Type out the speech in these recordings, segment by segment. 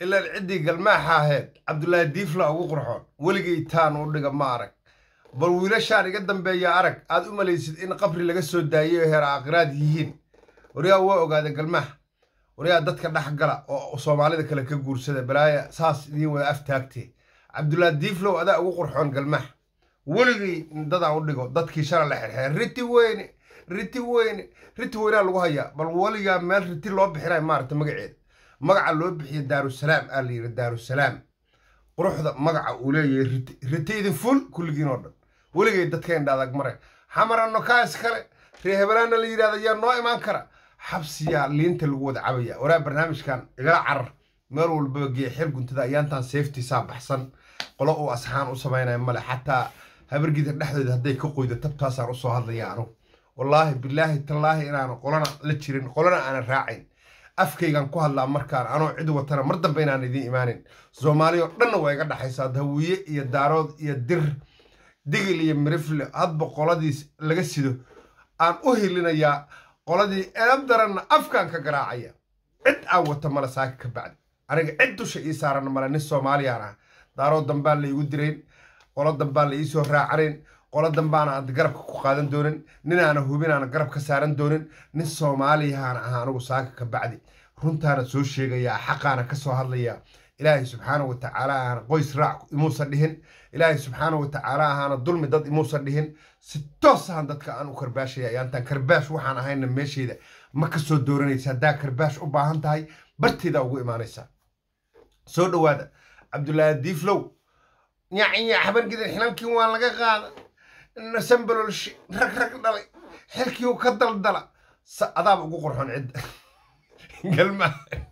ilaan ciddii galmaaxa ahayd cabdulaahi diifla ugu qurxoon weligay taan u dhiga ma arag bal wiilashaan iga dambeeya arag aad u malaysid in qabri laga soo daayo heer aakhiraad yihiin waryaa waa ogaada galmaax waryaa dadka dhex gala oo soomaalida kale ka guursada balaaya saas idiin wada aftaagtee cabdulaahi diiflow adaa ugu qurxoon galmaax weligay dadaa u dhigo dadkii shala la xirxeer riti weyne riti weyne riti weynaa lagu hayaa bal weligaa meel riti loo bixinay maaragta magaceeda magaca loo bixiya daarusalaam aa la yidhi daarusalaam quruxda magaca uu leeyahay riti riti idin ful kulligiin oo dhan weligay dadka indhaadag mare xamarano kaas kale ree hebelaana la yidhahda yaa noo imaan kara xabsiyaa liinta lagu wada cabaya waraa barnaamijkan igala carar meel walbaba gee xir guntada ayaantan seeftiisaa baxsan qolo uu asxaan u samaynaya male xataa habargida dhexdooda hadday ka qoydo tabtaasaan usoo hadlaya anugu wallaahi bilaahi tallaahi inaan qolana la jirin qolana aanan raacayn afkaygan ku hadlaa markaan anoo cid watana mar dambe inaan idiin imaanin soomaali oo dhanna waa iga dhaxaysaa dawiye iyo daarood iyo dir digil iyo mirifle hadba qoladiis laga sido aan u hilinayaa qoladii eeb daranna afkaan ka garaacaya cid aan wata male saaka ka bacdi aniga cid dusha ii saaran male nin soomaaliyaan ah daarood dambaan la iigu dirayn qolo dambaan la iisoo raacanayn qolo dambaana aad garabka ku qaadan doonin ninaana hubinaana garab ka saaran doonin nin soomaaliyahaana ah anigu saaka ka bacdi runtaana soo sheegayaa xaqaana ka soo hadlayaa ilaahay subxaana wa tacaala ahaana qoys raac imuusan dhihin ilaahay subxaana wa tacaala ahaana dulmi dad imuusan dhihin si toos ahan dadka aan u karbaashaya ayaantaan karbaash waxaan ahayna meesheeda ma ka soo dooranaysa haddaa karbaash u baahan tahay barteeda ugu imaanaysaa soo dhowaada cabdulaahi diiflow nyacnya habargidan xilankii waa laga qaada nasambalolshi rag rag dhalay xilkiiu ka daldala sa adaaba ugu qorxon cidda galma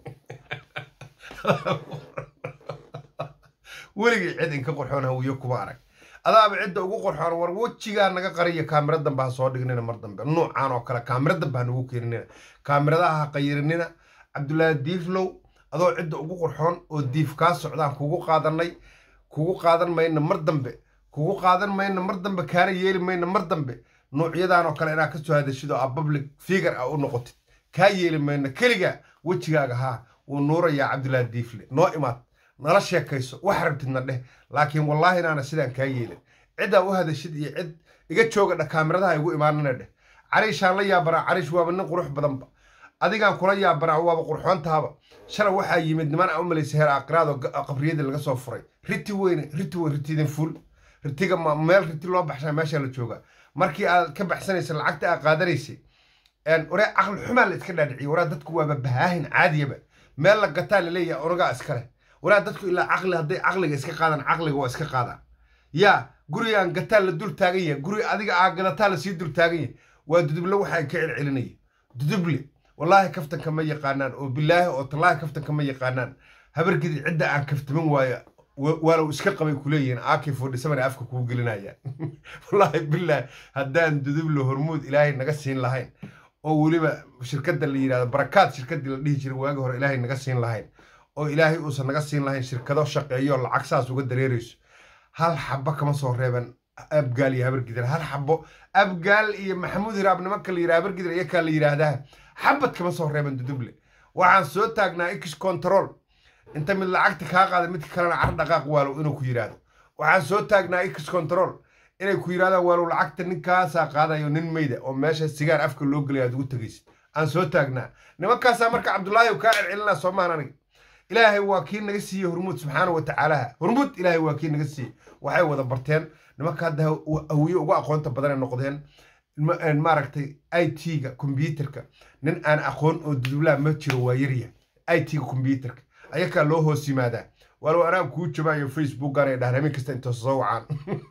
weligay cid inka qorxoon hawiyo kuma arag adaaba cidda ugu qorxoon war wejigaa naga qariya kaamira dambe ha soo dhignina mar dambe nuucaan oo kale kaamira dambe ha nagu keeninina kaamiradaha ha qayirinina cabdulaahi diiflow adoo cidda ugu qorxoon oo diif kaa socdaan kugu qaadanay kugu qaadan mayna mar dambe kugu qaadan mayna mar dambe kaana yeeli mayna mar dambe nuucyadan oo kale inaad ka soo hadashid oo a public figure ah u noqotid kaa yeeli mayna keliga wejigaaga haa wuu nuurayaa cabdulaahi diifle noo imaad nala sheekayso wax rabtidna dheh laakiin wallaahi inaana sidaan kaa yeelin ciddaa u hadashid iyo cid iga jooga dha kaamiradaha igu imaanana dheh cariishaan la yaabanaa cariish waaba nin qurux badanba adigaan kula yaabanaa waaba qurxoontahaba shalay waxaa yimid niman a u malaysa heer aqraad oo qabriyadii laga soo furay riti weyne riti weyn ritidin ful ritiga meel riti loo baxshaa meeshaa la jooga markii aad ka baxsanaysa lacagta aad qaadanaysay waree caqli xumaa la iska dhaadhiciye waraa dadku waaba bahaahin caadiyaba meel la gataa laleeyahay onagaa iskale waraa dadku ilaa caqli hadday caqliga iska qaadaan caqliga waa iska qaadaan yaa gurigaan gataa la dul taagan yahay guri adiga aa gadataa lasii dul taagan yahay waa duduble waxaan ka celcelinaya duduble wallaahi kaftanka ma yaqaanaan oo bilaahi oo tallaahi kaftanka ma yaqaanaan habargidi cidda aan kaftaman waaya waalow iska qabay kuleeyihiin aki fodhisamana afka kuu gelinayaan wallaahi bilaahi haddaan duduble hormuud ilaahay naga siin lahayn oo weliba shirkadda la yidhahdo barakaad shirkaddii la dhihi jiray waagi hore ilaahay naga siin lahayn oo ilaahay uusan naga siin lahayn shirkado shaqeeyo lacag saas uga dareerayso hal xabo kama soo reeban abgaal iyo habargidir hal xabo abgaal iyo maxamuud hiraab nimanka la yidhaha habargidir iyakaa la yidhaahdaa xabad kama soo reeban duduble waxaan soo taagnaa x control inta mid lacagta kaa qaada midka kalena car dhaqaaq waalow inuu ku yidhaahdo waxaan soo taagnaa x control inay ku yidhahdaan waalow lacagta ninkaasaa qaadayo nin meyda oo meesha sigaar afka loo gelaya aad ugu tegaysid aan soo taagnaa nimankaasaa marka cabdulaahi kaa celcelinaa soomaan aniga ilaahay waa kii naga siiyey hormuud subxaana wa tacaalaha hormuud ilaahay waa kii naga siiyey waxay wada barteen nimanka hadda hawiye ugu aqoonta badanay noqdeen maaragtay i t-ga kombyuterka nin aan aqoon oo dudublaha ma jiro waa yarya i t-ga kombyuterka ayakaa loo hoos yimaadaa walow anaa kuu jabaayo facebookan ay dhahan habeen kasta inta soo wacaan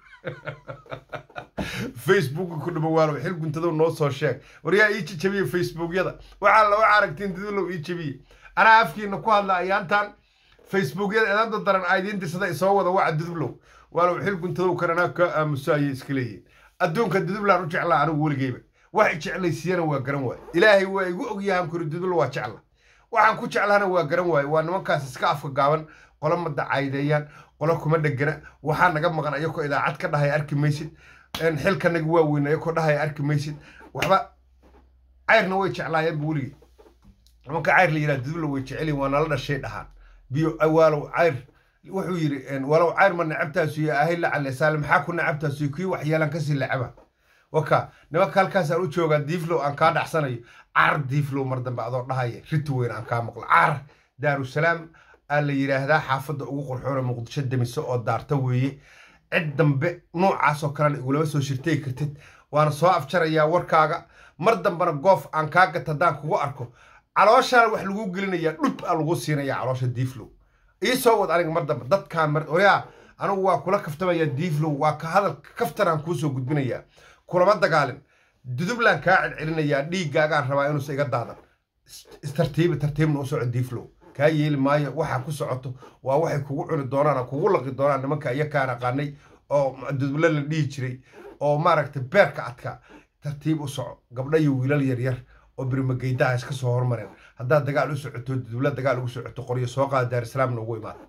facebooka ku dhabo waalow xil guntado noo soo sheeg waryaa ii jabiye facebookyada waxaa laga aragtiin dudulow ii jabiye anaa afkiina ku hadla ayaantan facebookyada eedada daran aa idiin dirsada isoo wada waca dudublow waalow xil guntadow kan anaa ka aamuso ayay iska leeyihin adduunka dudublaan u jeclaa anigu weligeyba wax jeclaysiiyana waa garan waaye ilaahay waa igu ogyahan kuri dudublo waa jecla waxaan ku jeclaana waa garan waaye waa nimankaas iska afka gaaban qolo ma dacaydeeyaan qolo kuma dhegana waxaa naga maqan ayakoo idaacad ka dhahay arki maysid xilkanaga waa weyn ayakoo dhahay arki maysid waxba cayrna way jeclaayeenba weligey nimanka cayr la yidhaha dudubla way jecelyihin waa nala dhashay dhahaan biyo walow cayr wuxuu yidhi walow cayr ma nacabtaasu iyo ahay lacalle saale maxaa ku nacabtaasu kii waxyeelan kasii lacaba waka nimanka halkaasaan u joogaa diiflow aan kaa dhacsanayo car diiflow mar dambe adoo dhahaya riti weyn aan kaa maqlo car daarusalaam aa la yidhaahdaa xaafadda ugu qurxoona muqdisho demiso oo daarta weeye cid dambe noocaasoo kalena igulama soo shirtay kartid waana soo afjarayaa warkaaga mar dambena goof aan kaa gata haddaan kugu arko calooshaana wax lagu gelinayaa dhub aa lagu siinayaa caloosha diiflow ii soo wad aniga mar dambe dadkaan mar oyaa anigu waa kula kaftamayaa diiflow waa ka hadal kaftanaan kuu soo gudbinayaa kulama dagaalin dudublaan kaa celcelinayaa dhiiggaagaan rabaa inuusa iga daadan tartiibi tartiibna u soco diiflow kaa yeeli maayo waxaa ku socoto waa waxay kugu cuni doonaan kugu laqi doonaan nimanka iyakaan aqaanay oo dudubla la dhihi jiray oo maaragtay beerka adkaa tartiib u soco gabdha iyo wiilal yaryar oo birmageydaha iska soo hormareen haddaad dagaal u socoto dudubla dagaal ugu socoto qoryo soo qaada daarisalaamna ugu imaada